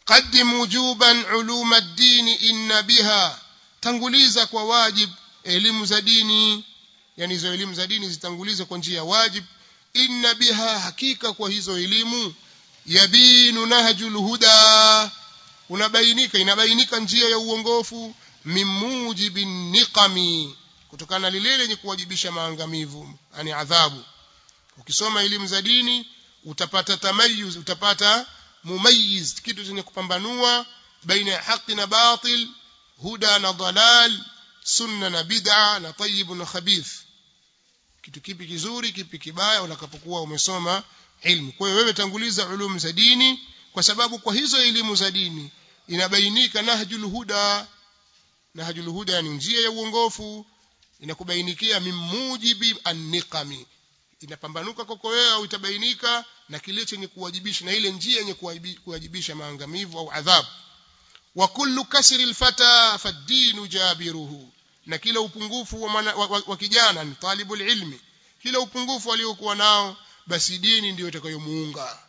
qaddim wujuban ulum ad-din inna biha tanguliza kwa wajib elimu za dini yani hizo elimu za dini zitangulize kwa njia ya wajib inna biha hakika kwa hizo elimu yabinu nahjul huda unabainika inabainika njia ya uongofu mimujibin niqami kutokana na lile lenye kuwajibisha maangamivu yani adhabu ukisoma elimu za dini utapata tamayuz utapata mumayiz kitu chenye kupambanua baina ya haki na batil huda na dalal sunna na bid'a na tayyib na khabith kitu kipi kizuri kipi kibaya utakapokuwa umesoma ilmu kwa hiyo wewe tanguliza ulum za dini kwa sababu kwa hizo elimu za dini inabainika nahjul huda nahjul huda ni njia ya uongofu inakubainikia mimujibi an-niqami inapambanuka kwako wewe au itabainika na kile chenye kuwajibisha na ile njia yenye kuwajibisha maangamivu au adhabu wa kullu kasri alfata fad-din jabiruhu na kila upungufu wa, mana, wa, wa, wa kijana ni talibul ilmi kila upungufu aliokuwa nao basi dini ndiyo itakayomuunga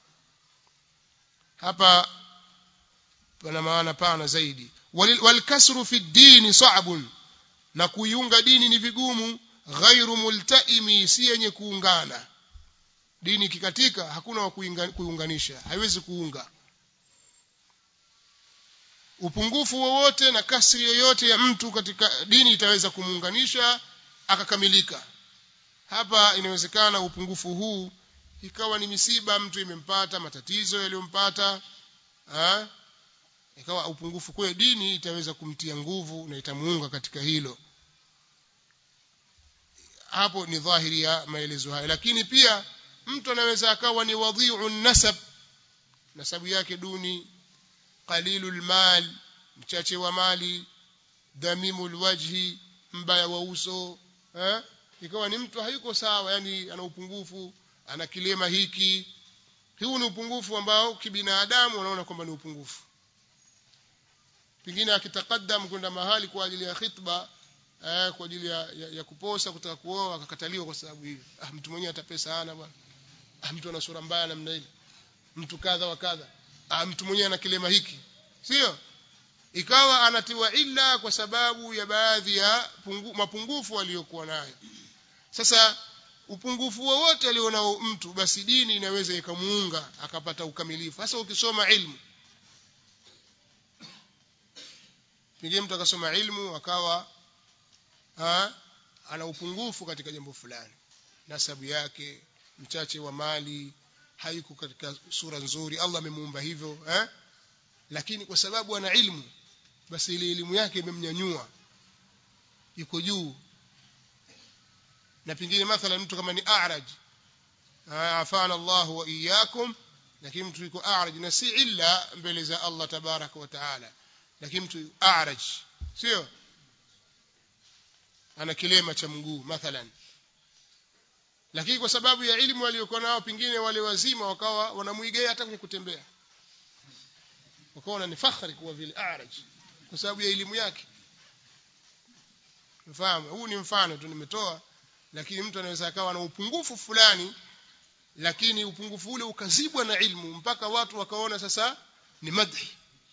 hapa pana maana pana zaidi walkasru fi dini sa'bun na kuiunga dini ni vigumu ghairu multaimi si yenye kuungana dini kikatika hakuna wa kuiunganisha haiwezi kuunga upungufu wowote na kasri yoyote ya mtu katika dini itaweza kumuunganisha akakamilika hapa inawezekana upungufu huu ikawa ni misiba mtu imempata matatizo yaliyompata ikawa upungufu kwa dini itaweza kumtia nguvu na itamuunga katika hilo hapo ni dhahiri ya maelezo haya lakini pia mtu anaweza akawa ni wadhi'u nasab nasabu yake duni qalilul mal mchache wa mali damimul wajhi mbaya wa uso eh ikawa ni mtu hayuko sawa yani ana upungufu ana kilema hiki huu ni upungufu ambao kibinadamu wanaona kwamba ni upungufu pengine akitakadam kwenda mahali kwa ajili ya khitba eh, kwa ajili ya, ya, ya kuposa kutaka kuoa akakataliwa kwa sababu hiyo ah, mtu mwenyewe hata pesa hana bwana ah, mtu ana sura mbaya namna ile mtu kadha wa kadha ah, mtu mwenyewe ana kilema hiki sio ikawa anatiwa illa kwa sababu ya baadhi ya pungu, mapungufu aliyokuwa nayo sasa upungufu wowote alionao mtu basi dini inaweza ikamuunga akapata ukamilifu hasa ukisoma ilmu pengine mtu akasoma ilmu akawa ha, ana upungufu katika jambo fulani nasabu yake mchache wa mali haiko katika sura nzuri Allah amemuumba hivyo eh? lakini kwa sababu ana ilmu basi ile elimu yake imemnyanyua yuko juu na pengine mathalan mtu kama ni a'raj afana Allah wa iyyakum lakini mtu yuko a'raj na si illa mbele za Allah tabaraka wa taala lakini mtu a'raj sio ana kilema cha mguu mathalan lakini kwa sababu ya elimu waliokuwa nao pengine wale wazima wakawa wanamuigea hata kwenye kutembea wakaona ni fakhari kuwa vile a'raj kwa sababu ya elimu yake mfahamu huu ni mfano tu nimetoa lakini mtu anaweza akawa na upungufu fulani lakini upungufu ule ukazibwa na ilmu mpaka watu wakaona sasa ni madhi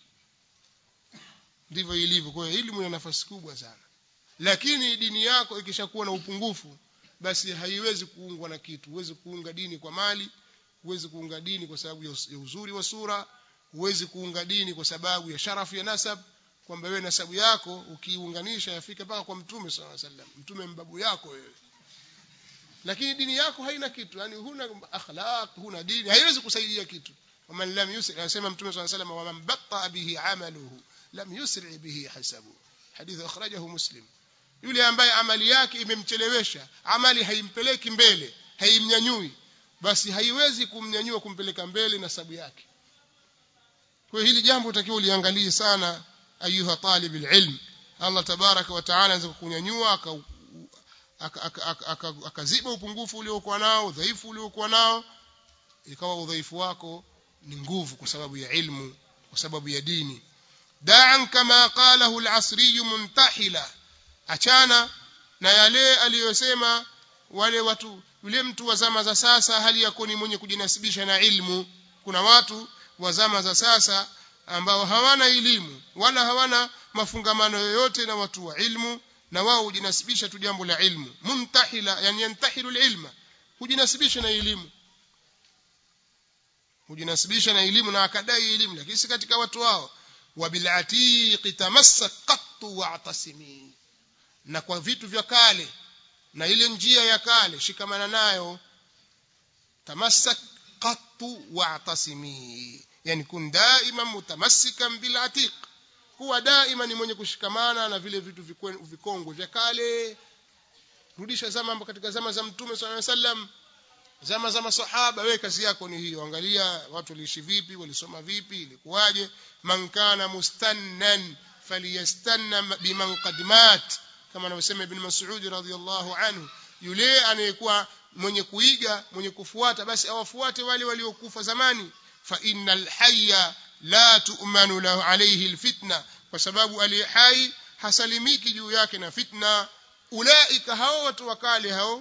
ndivyo ilivyo kwa hiyo elimu ina nafasi kubwa sana lakini dini yako ikishakuwa na upungufu basi haiwezi kuungwa na kitu huwezi kuunga dini kwa mali huwezi kuunga dini kwa sababu ya uzuri wa sura huwezi kuunga dini kwa sababu ya sharafu ya nasab kwamba wewe nasabu yako ukiunganisha yafika mpaka kwa mtume sallallahu alaihi wasallam mtume mbabu yako wewe lakini dini yako haina kitu yani huna akhlaq huna dini haiwezi kusaidia kitu waman lam yusri anasema mtume sallallahu alaihi wasallam waman batta bihi amaluhu lam yusri bihi hasabu hadith akhrajahu muslim yule ambaye amali yake imemchelewesha amali haimpeleki mbele haimnyanyui basi haiwezi kumnyanyua kumpeleka mbele na sababu yake kwa hili jambo utakiwa uliangalie sana ayuha talib alilm Allah tabaraka wa taala anaweza kukunyanyua akaziba upungufu uliokuwa nao udhaifu uliokuwa nao ikawa udhaifu wako ni nguvu kwa sababu ya ilmu kwa sababu ya dini da'an kama qalahu al-asri muntahila achana na yale aliyosema wale watu yule mtu wa zama za sasa hali yako ni mwenye kujinasibisha na ilmu kuna watu wa zama za sasa ambao hawana elimu wala hawana mafungamano yoyote na watu wa ilmu na wao hujinasibisha tu jambo la ilmu muntahila yani yantahilu ilma hujinasibisha na elimu hujinasibisha na elimu na akadai elimu lakini si katika watu wao wabilatiqi tamassak qattu wa'tasimi na kwa vitu vya kale na ile njia ya kale shikamana nayo tamassak qattu wa'tasimi yani kun daima mutamassikan bil atiq kuwa daima ni mwenye kushikamana na vile vitu vikongwe vya kale rudisha zama katika zama za mtume sallallahu alaihi wasallam zama za masahaba wewe kazi yako ni hiyo angalia watu waliishi vipi walisoma vipi ilikuwaje man kana mustannan falyastanna biman qad mat kama anavyosema ibn Mas'ud radhiyallahu anhu yule anayekuwa mwenye kuiga mwenye kufuata basi awafuate wale waliokufa zamani fa innal hayya la tu'manu lahu alayhi alfitna kwa sababu aliye hai hasalimiki juu yake na fitna ulaika hao watu wakale hao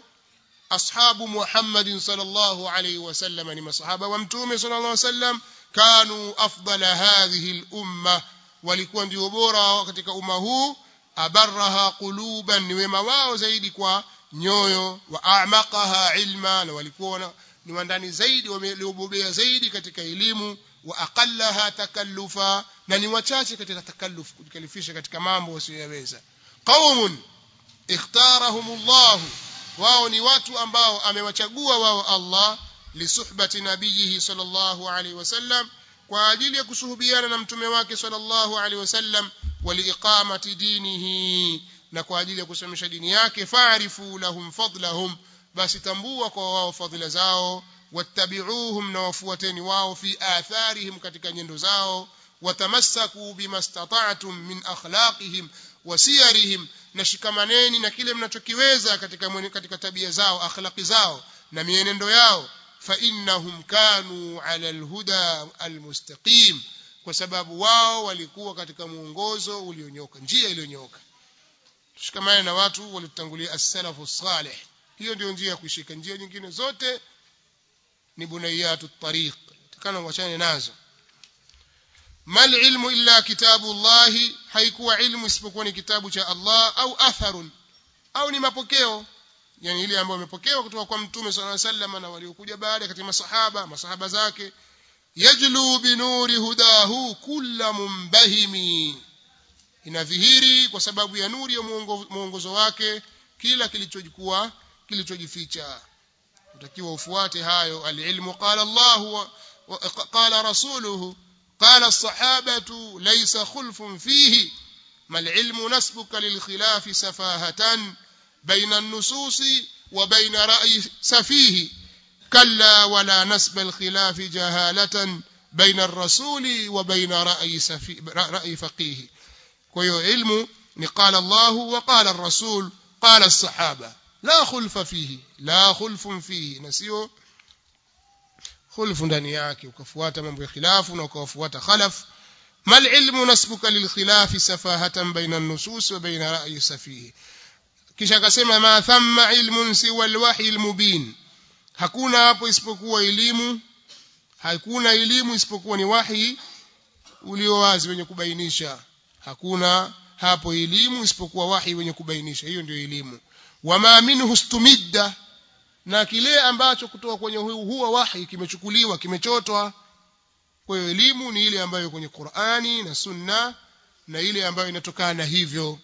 ashabu Muhammad sallallahu alayhi wasallam ni masahaba wa mtume sallallahu alayhi wasallam kanu afdala hadhihi al-umma walikuwa ndio bora katika umma huu abarraha quluban ni wema wao zaidi kwa nyoyo wa a'maqaha ilma na walikuwa ni wandani zaidi wameliobobea zaidi katika elimu wa aqallaha takallufa na ni wachache katika takalluf kujikalifisha katika mambo wasiyoweza qaumun ikhtarahumullah wao ni watu ambao amewachagua wao Allah lisuhbati nabiyihi sallallahu alaihi wasallam kwa ajili ya kusuhubiana na mtume wake sallallahu alaihi wasallam waliiqamati dinihi na kwa ajili ya kusimamisha dini yake fa'rifu lahum fadlahum basi tambua kwa wao fadhila zao wattabi'uhum na wafuateni wao fi atharihim katika nyendo zao watamassaku bimastata'tum min akhlaqihim wa siyarihim na shikamaneni na kile mnachokiweza katika katika tabia zao akhlaqi zao na mienendo yao fa innahum kanu ala alhuda almustaqim kwa sababu wao walikuwa katika muongozo ulionyoka njia iliyonyoka tushikamane na watu waliotangulia as-salafu salih hiyo ndio njia ya kuishika njia nyingine zote ni bunayatu tariq tukana wachane nazo mal ilmu illa kitabu Allah haikuwa ilmu isipokuwa ni kitabu cha Allah au atharun au ni mapokeo yani ile ambayo imepokewa kutoka kwa mtume sallallahu alaihi wasallam na waliokuja baada katika masahaba masahaba zake yajlu binuri hudahu kulla mumbahimi inadhihiri kwa sababu ya nuri ya muongozo wake kila kilichokuwa kilichojificha utakiwa ufuate hayo alilmu qala Allah wa qala rasuluhu qala as-sahabatu laysa khulfun fihi mal ilmu nasbuka lil khilafi safahatan baina an-nusus wa baina ra'yi safihi كلا ولا نسب الخلاف جهالة بين الرسول وبين رأي, سفي رأي فقيه كيو علم قال الله وقال الرسول قال الصحابة لا خلف فيه لا خلف فيه نسيو خلف ndani yake ukafuata mambo ya khilafu na ukafuata khalaf mal ilmu nasbuka lil khilaf safahatan baina an-nusus wa baina ra'yi safihi kisha akasema ma thamma ilmun siwa al-wahyi al-mubin hakuna hapo isipokuwa elimu hakuna elimu isipokuwa ni wahi ulio wazi wenye kubainisha hakuna hapo elimu isipokuwa wahi wenye kubainisha hiyo ndio elimu wama minhu stumidda na kile ambacho kutoka kwenye huwa wahi kimechukuliwa kimechotwa kwa hiyo elimu ni ile ambayo kwenye Qur'ani na Sunna na ile ambayo inatokana na hivyo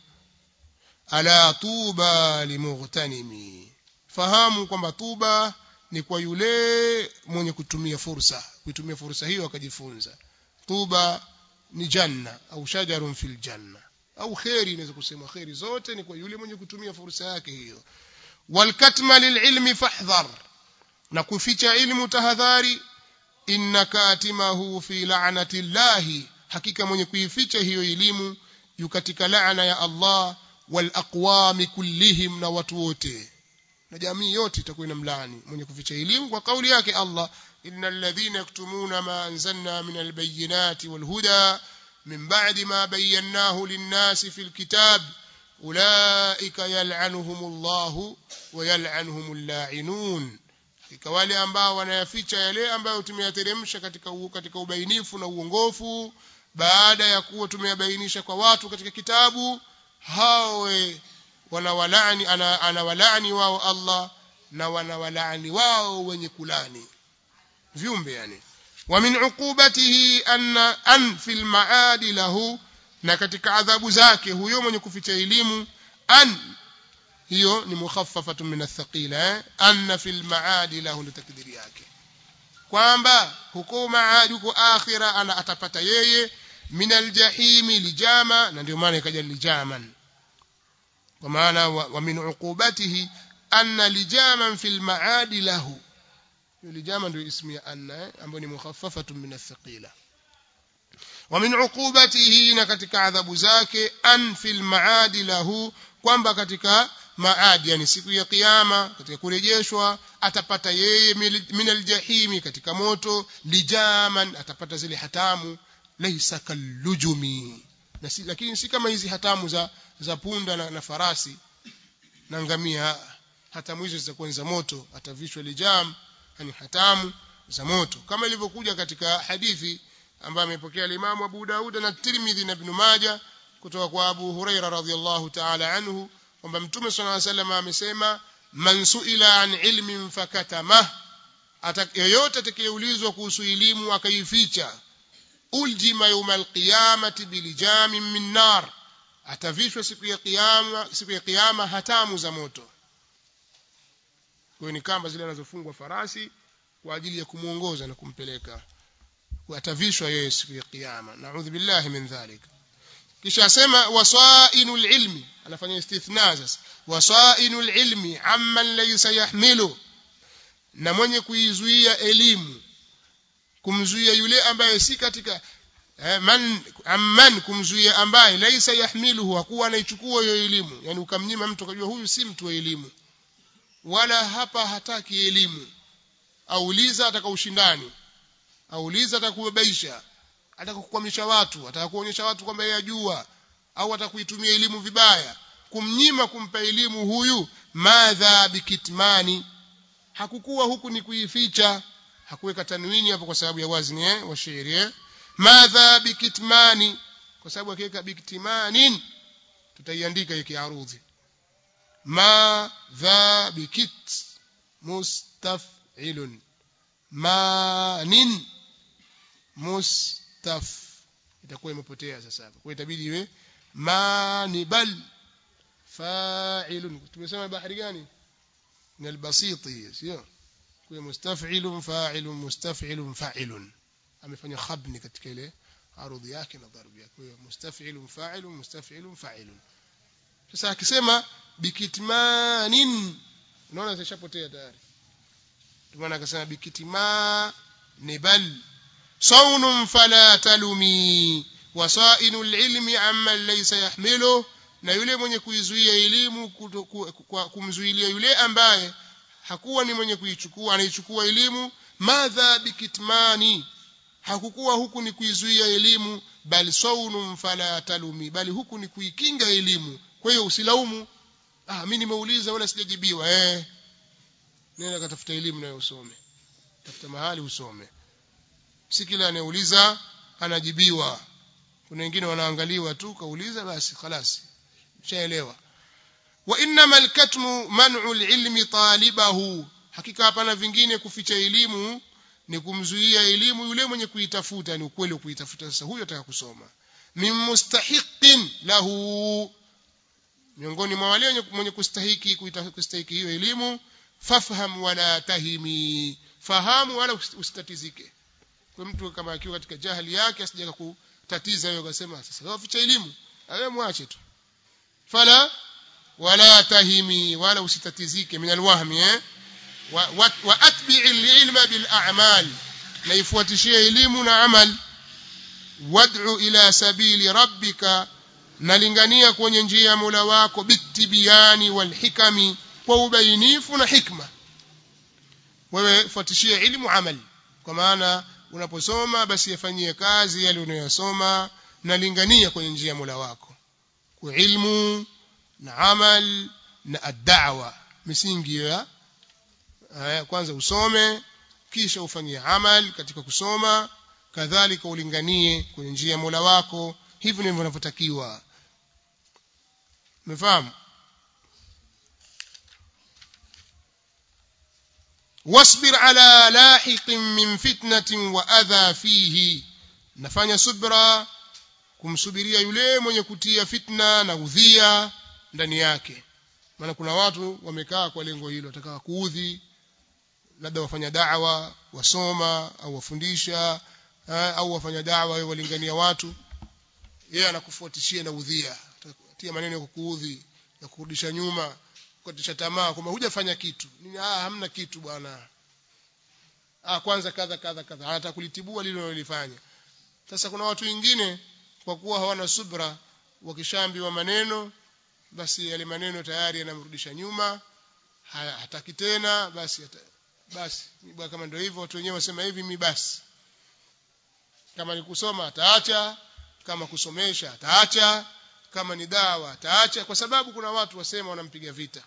ala tuba limughtanimi fahamu kwamba tuba ni kwa yule mwenye kutumia fursa kutumia fursa hiyo akajifunza tuba ni janna au shajarun fil janna au khairi inaweza kusema khairi zote ni kwa yule mwenye kutumia fursa yake hiyo walkatma lililmi fahdhar na kuficha ilmu tahadhari inna katimahu fi la'nati llahi hakika mwenye kuificha hiyo elimu yu katika laana ya Allah wal aqwami kullihim na watu wote na jamii yote itakuwa inamlaani mwenye kuficha elimu kwa kauli yake Allah innal ladhina yaktumuna ma anzalna min albayinati walhuda min ba'di ma bayyanahu lin-nasi fil kitab ulaika yal'anuhumullahu wa yal'anuhumul la'inun katika wale ambao wanayaficha yale ambayo tumeyateremsha katika katika ubainifu na uongofu baada ya kuwa tumeyabainisha kwa watu katika kitabu hawe wanawalani ana, anawalani wao Allah na wanawalani wao wenye kulani viumbe yani wa min uqubatihi anna an fil maadi lahu na katika adhabu zake huyo mwenye kuficha elimu an hiyo ni mukhaffafatun min athqila eh? anna fil maadi lahu ndio takdiri yake kwamba huko maadi huko akhira ana atapata yeye min aljahimi lijama na ndio maana ikaja lijaman kwa maana wa, wa min uqubatihi anna lijaman fil maadi lahu lijama ndio ismu ya anna eh? ambayo ni mukhaffafatun min athqila ومن عقوبته na katika adhabu zake an fil maadi lahu kwamba katika maadi yani siku ya kiyama katika kurejeshwa atapata yeye min aljahimi katika moto lijaman atapata zile hatamu laysa kallujumi na si, lakini si kama hizi hatamu za za punda na, na farasi na ngamia hatamu hizo zitakuwa ni za moto atavishwa lijam yani hatamu za moto kama ilivyokuja katika hadithi ambaye amepokea Imam Abu Daud na Tirmidhi na Ibn Majah kutoka kwa Abu Huraira radhiyallahu ta'ala anhu kwamba Mtume صلى الله عليه وسلم amesema man suila an ilmin fakatama yoyote atakayeulizwa kuhusu elimu akaificha uljima yawmal qiyamati bilijamin min nar atavishwa siku ya kiyama siku ya kiyama hatamu za moto kwa ni kamba zile anazofungwa farasi kwa ajili ya kumuongoza na kumpeleka atavishwa yeye siku ya kiyama naudhu billahi min dhalik kisha asema wasainul ilmi anafanya istithna sasa wasainul ilmi amman laysa yahmilu na mwenye kuizuia elimu kumzuia yule ambaye si katika eh, man amman kumzuia ambaye laysa yahmiluhu hakuwa anaichukua hiyo elimu yani ukamnyima mtu akajua huyu si mtu wa elimu wala hapa hataki elimu auliza ataka ushindani auliza atakubabaisha atakukwamisha watu atakuonyesha watu kwamba yeye ajua au atakuitumia elimu vibaya kumnyima kumpa elimu huyu madha bikitmani hakukuwa huku ni kuificha hakuweka tanwini hapo kwa sababu ya wazni eh, wa shairi eh? madha bikitmani kwa sababu akiweka biktimanin tutaiandika hiki arudhi madha bikit mustaf'ilun manin mustaf itakuwa imepotea sasa hapa kwa itabidi iwe manibal fa'ilun tumesema bahari gani ni albasiti sio kwa mustaf'ilun fa'ilun mustaf'ilun fa'ilun amefanya khabni katika ile arudhi yake na dharbi yake kwa mustaf'ilun fa'ilun mustaf'ilun fa'ilun sasa akisema bikitmanin unaona zishapotea tayari maana akasema bikitima nibal saunun fala talumi wasainu lilmi amma laysa yahmilu na yule mwenye kuizuia elimu kumzuilia yule ambaye hakuwa ni mwenye kuichukua anaichukua elimu madha bikitmani hakukuwa huku ni kuizuia elimu bali saunun fala talumi bali huku ni kuikinga elimu kwa hiyo usilaumu ah mimi nimeuliza wala sijajibiwa eh nenda katafuta elimu nayo usome tafuta mahali usome si kila anayeuliza anajibiwa kuna wengine wanaangaliwa tu kauliza basi خلاص ushaelewa wa inma alkatmu man'u alilmi talibahu hakika hapana vingine kuficha elimu ni kumzuia elimu yule mwenye kuitafuta ni ukweli kuitafuta sasa huyo ataka kusoma min mustahiqin lahu miongoni mwa wale mwenye kustahiki kustahiki hiyo elimu fafham wala tahimi fahamu wala usitatizike kwa mtu kama akiwa katika jahili yake asijaka kutatiza hiyo akasema sasa waficha elimu awe mwache tu fala wala tahimi wala usitatizike min alwahmi eh wa, wa, wa atbi'i alilma bil a'mal na ifuatishie elimu na amal wad'u ila sabili rabbika nalingania kwenye njia ya Mola wako bitibiyani wal hikami kwa ubainifu na hikma wewe fuatishie ilmu amali kwa maana unaposoma basi yafanyie kazi yale unayosoma na lingania kwenye njia ya Mola wako kwa ilmu na amal na ad-da'wa misingi ya kwanza usome kisha ufanyie amal katika kusoma kadhalika ulinganie kwenye njia ya Mola wako hivi ndivyo vinavyotakiwa umefahamu wasbir ala lahiqin min fitnatin wa adha fihi nafanya subra kumsubiria yule mwenye kutia fitna na udhia ndani yake maana kuna watu wamekaa kwa lengo hilo wataka kuudhi labda wafanya da'wa wasoma au wafundisha au wafanya da'wa au walingania watu yeye anakufuatishia na udhia tia maneno ya kukuudhi ya kurudisha nyuma kukatisha tamaa kwamba hujafanya kitu nini ah hamna kitu bwana ah kwanza kadha kadha kadha anataka kulitibua lile alilofanya sasa kuna watu wengine kwa kuwa hawana subra wakishaambiwa maneno basi yale maneno tayari yanamrudisha nyuma hataki tena basi hata, basi bwana kama ndio hivyo watu wenyewe wasema hivi mi basi kama ni kusoma ataacha kama kusomesha ataacha kama ni dawa ataacha kwa sababu kuna watu wasema wanampiga vita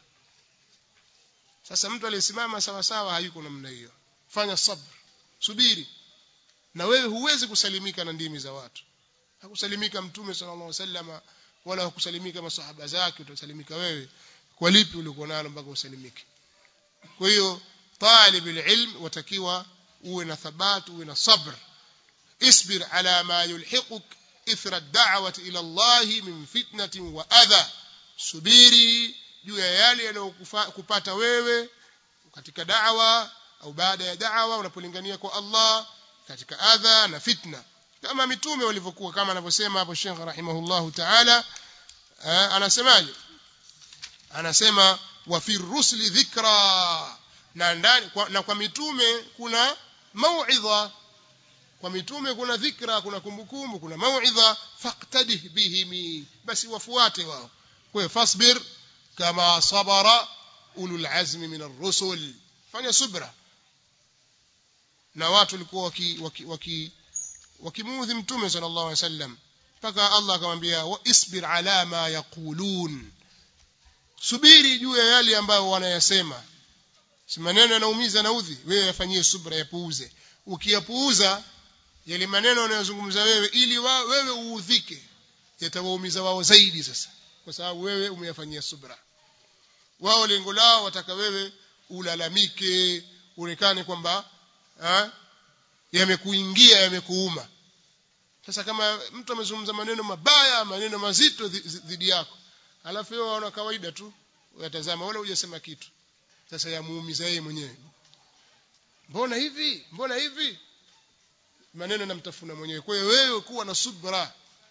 sasa mtu aliyesimama sawa sawa hayuko namna hiyo fanya sabr subiri na wewe huwezi kusalimika na ndimi za watu hakusalimika mtume sallallahu alaihi wasallam wala hakusalimika masahaba zake utasalimika wewe kwa lipi ulikuwa nalo mpaka usalimike kwa hiyo talib alilm watakiwa uwe na thabat uwe na sabr isbir ala ma yulhiquk ithra ad-da'wati ila Allah min fitnatin wa adha subiri juu ya yale yanayokupata wewe katika da'wa au baada ya da'wa unapolingania kwa Allah katika adha na fitna kama mitume walivyokuwa kama anavyosema hapo Sheikh rahimahullahu ta'ala anasemaje anasema wa fi rusli dhikra na ndani kwa, na kwa mitume kuna mauidha kwa mitume kuna dhikra kuna kumbukumbu kuna mauidha faqtadih bihim basi wafuate wao kwa hiyo fasbir kama sabara ulul azmi min ar-rusul fanya subra na watu walikuwa waki, waki, waki wakimuudhi mtume sallallahu alaihi wasallam mpaka Allah akamwambia isbir ala ma yaqulun subiri juu ya yale ambayo wanayasema si maneno yanaumiza na udhi wewe yafanyie subra yapuuze ukiyapuuza yale maneno wanayozungumza wewe ili wa, wewe uudhike yatawaumiza wao zaidi sasa kwa sababu wewe umeyafanyia subra wao lengo lao wataka wewe ulalamike uonekane kwamba yamekuingia yamekuuma sasa kama mtu amezungumza maneno mabaya maneno mazito dhidi yako alafu wewe waona kawaida tu uyatazama wala hujasema kitu sasa yamuumiza yeye mwenyewe mbona hivi mbona hivi maneno yanamtafuna mwenyewe kwa hiyo wewe kuwa na subra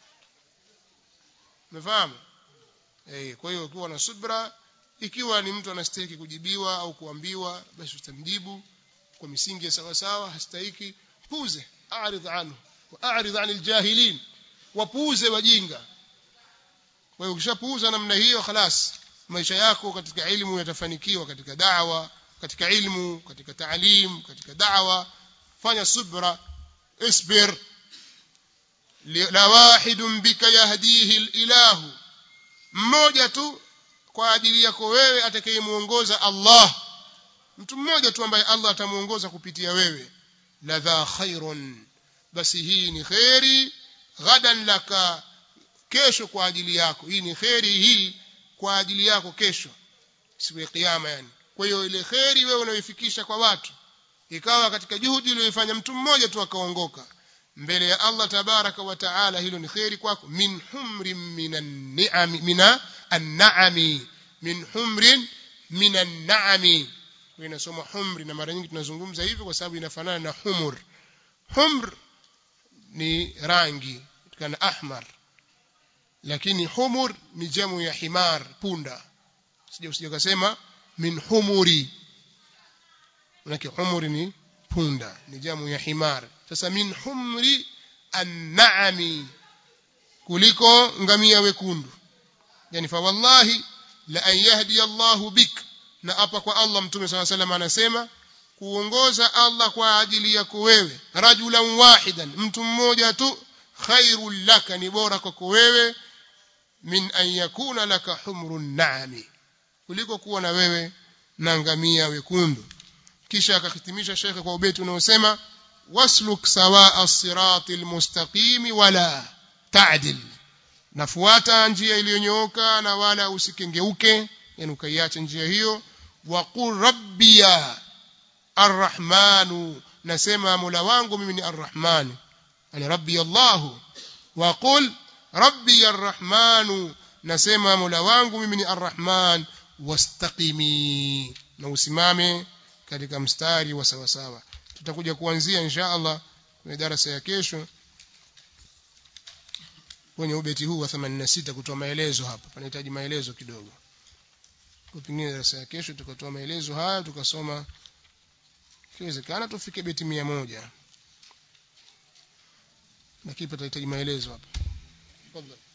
umefahamu eh kwa hiyo kuwa na subra ikiwa ni mtu anastahili kujibiwa au kuambiwa basi utamjibu kwa misingi ya sawa sawa hastahiki puuze a'rid anhu wa a'rid 'anil jahilin wapuuze wajinga kwa hiyo ukishapuuza namna hiyo خلاص maisha yako katika elimu yatafanikiwa katika da'wa katika ilmu katika taalim katika da'wa fanya subra isbir la wahidun bika yahdihi ilahu mmoja tu kwa ajili yako wewe atakayemuongoza Allah mtu mmoja tu ambaye Allah atamuongoza kupitia wewe la dha khairun basi hii ni khairi ghadan laka kesho kwa ajili yako hii ni khairi hii kwa ajili yako kesho siku ya kiyama yani kwa hiyo ile khairi wewe unayoifikisha kwa watu ikawa katika juhudi uliyofanya mtu mmoja tu akaongoka mbele ya Allah tabaraka wa taala hilo ni khairi kwako min humrin minan ni'ami mina an-na'ami min humrin minan na'ami inasoma humri na mara nyingi tunazungumza hivyo kwa sababu inafanana na humur humr ni rangi kana ahmar lakini humur ni jamu ya himar punda sija usije kusema min humuri manake humuri ni punda ni jamu ya himar sasa min humri an-na'ami kuliko ngamia wekundu yani fa wallahi la an yahdi Allahu bik na hapa kwa Allah mtume swalla salam anasema kuongoza Allah kwa ajili yako wewe rajulan wahidan mtu mmoja tu khairul laka ni bora kwako wewe min an yakuna laka humrun na'ami kuliko kuwa na wewe na ngamia wekundu kisha akahitimisha shekhe kwa ubeti unaosema wasluk sawaa as-sirati al-mustaqim wala ta'dil nafuata njia iliyonyooka na wala usikengeuke yani ukaiacha njia hiyo wa qul rabbiya arrahmanu nasema mola wangu mimi ni arrahman yani rabbi allah wa qul rabbi arrahmanu nasema mola wangu mimi ni arrahman wastaqimi na usimame katika mstari wa sawa sawa tutakuja kuanzia insha Allah kwenye darasa ya kesho kwenye ubeti huu wa 86 kutoa maelezo hapa panahitaji maelezo kidogo kwa pengine darasa ya kesho tukatoa maelezo haya tukasoma ikiwezekana tufike beti mia moja lakini patahitaji maelezo hapa tafadhali